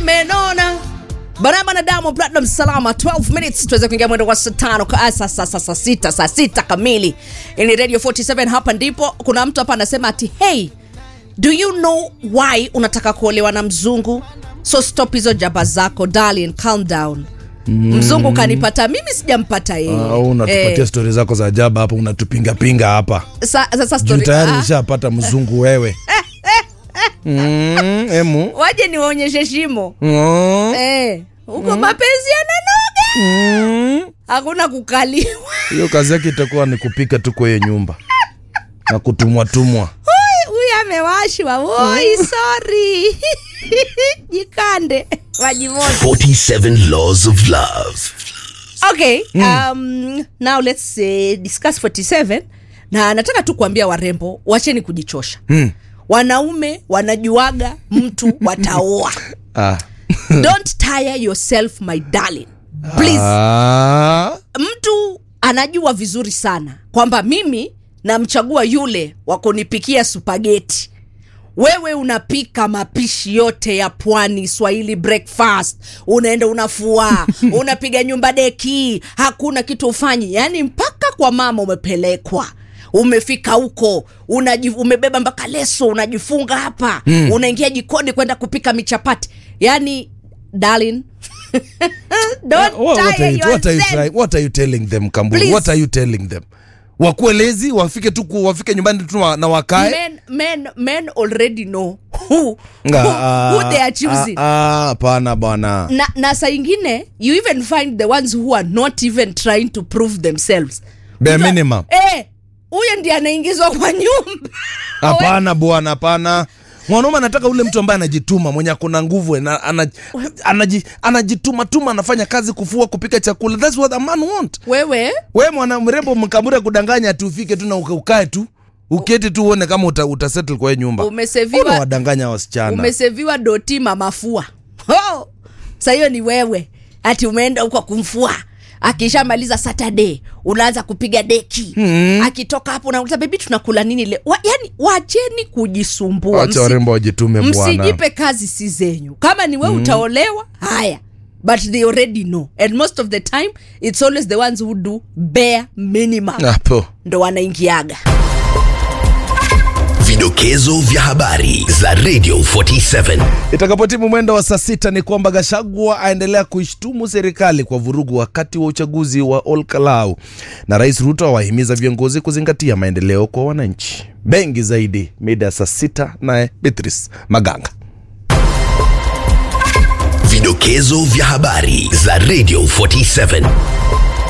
nimenona baraba na Diamond Platinum salama 12 minutes tuweze kuingia mwendo wa saa tano ka- ah, saa saa- saa- saa sita saa sita kamili ni radio 47 hapa ndipo kuna mtu hapa anasema ati hey do you know why unataka kuolewa na mzungu so stop hizo jaba zako darling calm down mzungu kanipata mimi sijampata yeye au unatupatia Eh, stori zako za ajabu hapa unatupingapinga hapa sa- sasa juu story- tayari ah, nishapata mzungu wewe mm, emu waje niwaonyeshe shimo Mm, eh, huko mapenzi yananoga mm. hakuna kukaliwa hiyo kazi yake itakuwa ni kupika tu kwa hiyo nyumba na kutumwatumwa Oi, huyu amewashwa oi sorry jikande maji moto 47 Laws of Love. okay um, now let's uh, discuss 47 na nataka tu kuambia warembo wacheni kujichosha Hmm. wanaume wanajuaga mtu wataoa ah. don't tire yourself my darling please Ah. mtu anajua vizuri sana kwamba mimi namchagua yule wa kunipikia supageti wewe unapika mapishi yote ya pwani swahili breakfast unaenda unafua unapiga nyumba deki hakuna kitu ufanyi yaani mpaka kwa mama umepelekwa umefika huko unaji, umebeba mpaka leso unajifunga hapa mm. unaingia jikoni kwenda kupika michapati yaani darling don't What, what, tire are you, what, are you yourself. trying, what are you telling them kamburu Please. what are you telling them wakuwe lezi wafike tu ku- wafike nyumbani tu na- na wakae men, men, men already know who, Nga, who, ah, who they are choosing ah, ah, hapana bwana na, na saa ingine you even find the ones who are not even trying to prove themselves Bare Mtu- minimum. eh, huyo ndiye anaingizwa kwa nyumba hapana bwana hapana mwanaume anataka ule mtu ambaye anajituma mwenye akona nguvu na- ana- anaji- anajituma tuma anafanya kazi kufua kupika chakula thats what a man want wewe we mwana mrembo mkabura kudanganya ati ufike tu na uka- ukae tu uketi tu uone kama uta, utasettle kwa hiyo nyumba Umeseviwa- unawadanganya wasichana umeseviwa doti mamafua oh, sa hiyo ni wewe ati umeenda huko kumfua akishamaliza saturday unaanza kupiga deki mm. akitoka hapo unauliza bebi tunakula nini leo wa, yani wacheni kujisumbua wacha Msi- warembo wajitume bwana msijipe kazi si zenyu kama ni we mm. utaolewa haya but they already know and most of the time it's always the ones who do bare minimum hapo ndo wanaingiaga Vidokezo vya habari za Radio 47. itakapotimu mwendo wa saa sita ni kwamba gashagwa aendelea kuishtumu serikali kwa vurugu wakati wa uchaguzi wa olkalau na rais ruto awahimiza viongozi kuzingatia maendeleo kwa wananchi bengi zaidi mida ya saa sita naye beatrice maganga Vidokezo vya habari za Radio 47.